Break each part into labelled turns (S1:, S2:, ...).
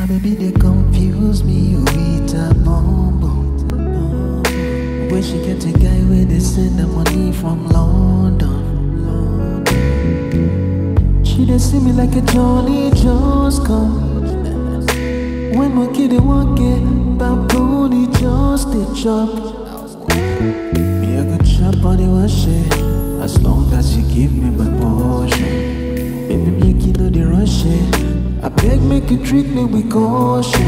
S1: baby they confuse me, you eat a bumbo. Where she get a guy where they send the money from London. She they see me like a Johnny just come. When my kid they walk it, baboon he just a chop. Me I go chop on the wash it, as long as you give me my portion. Baby make you know the rush it. I beg make you treat me with caution.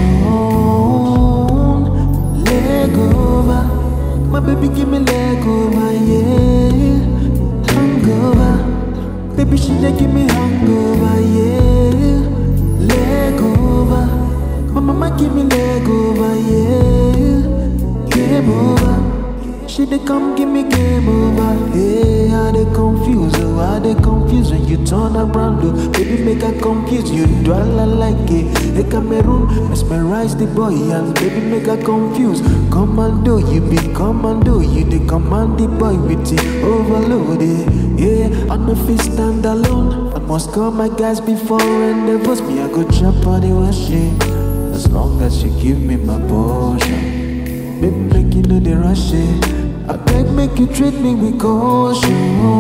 S1: Leg over, my baby give me leg over, yeah. Hangover, baby she dey give me hangover, yeah. Leg over, my mama give me leg over, yeah. Game over. She dey come give me game over. Hey, how they confuse oh, how they confuse when you turn around oh. Baby make her confuse you, do I like it? Hey Cameroon, mesmerize the boy and baby make her confuse. Commando, you be commando, you the command the boy with the overload. eh. Yeah, I'm no fit stand alone. I must call my guys before endeavors. Me I go jump on the wash it. As long as you give me my portion. Baby, make you know the rush it. I beg, make you treat me with caution.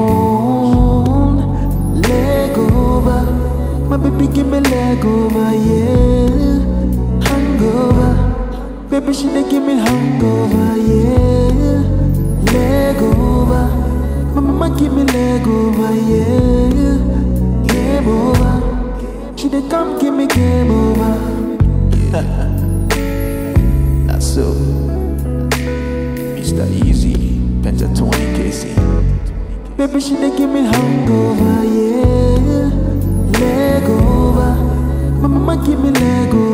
S1: Leg over, my baby, give me leg over, yeah. Hangover, baby, she dey give me hangover, yeah. Leg over, my mama give me leg over, yeah. Game over, she dey come give me game over. That's so. Mr. Easy, Pentatonic KC. Baby, she dey give me hangover, yeah. Leg over. My mama give me leg over.